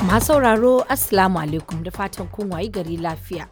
Masu sauraro Assalamu alaikum da fatan kun wayi gari lafiya.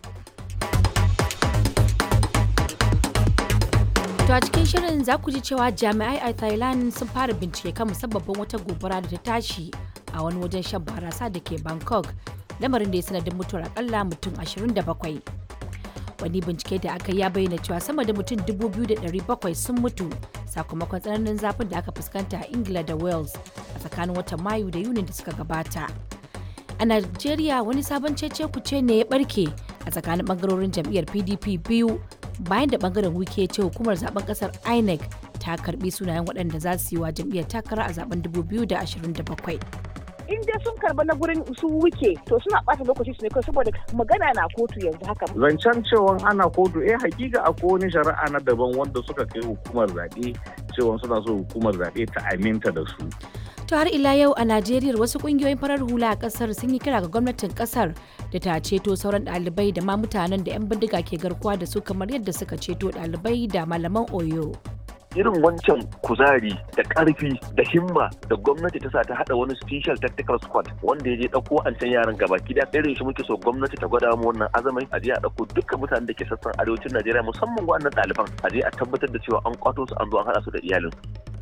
To a cikin shirin za ku ji cewa jami'ai a Thailand sun fara bincike kan musabbabin wata gobara da ta tashi a wani wajen shan barasa da ke Bangkok, lamarin da ya sanadin mutuwar akalla mutum 27. Wani bincike da aka ya bayyana cewa sama da mutum 2,700 sun mutu sakamakon tsananin zafin da aka fuskanta a Ingila da Wales a tsakanin watan Mayu da Yunin da suka gabata. A Najeriya wani sabon cece kuce ne ya barke a tsakanin bangarorin jam'iyyar PDP biyu bayan da bangaren wike ce hukumar zaben kasar INEC ta karbi sunayen waɗanda za su yi wa jam'iyyar takara a zaben 2027. in dai sun karba na gurin su wuke to suna ɓata lokaci su ne kawai saboda magana na kotu yanzu haka. Zancen cewa ana kotu eh hakika akwai wani shari'a na daban wanda suka kai hukumar zaɓe cewa suna so hukumar zaɓe ta aminta da su. To har ila yau a Najeriya wasu kungiyoyin farar hula a kasar sun yi kira ga gwamnatin kasar da ta ceto sauran ɗalibai da ma mutanen da 'yan bindiga ke garkuwa da su kamar yadda suka ceto ɗalibai da malaman Oyo. irin wancan kuzari da karfi da himma da gwamnati ta sa ta hada wani special tactical squad wanda ya je dauko an can yaran gaba gida irin shi muke so gwamnati ta gwada mu wannan azamai a je a dauko dukkan mutanen da ke sassan arewacin Najeriya musamman wannan ɗaliban a je a tabbatar da cewa an kwato su an zo an hada su da iyalin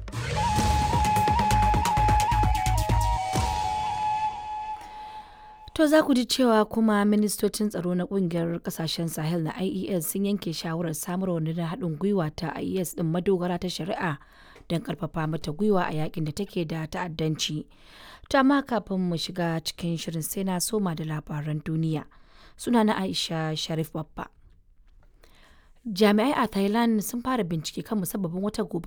To za ku ji cewa kuma ministocin tsaro na kungiyar kasashen Sahel na IES sun yanke shawarar samar wa na haɗin gwiwa ta IES ɗin madogara ta shari'a don ƙarfafa mata gwiwa a yakin da take da ta'addanci. To amma kafin mu shiga cikin shirin sai na soma da labaran duniya. Suna na Aisha Sharif Babba. Jami'ai a Thailand sun fara bincike kan musabbabin wata gobara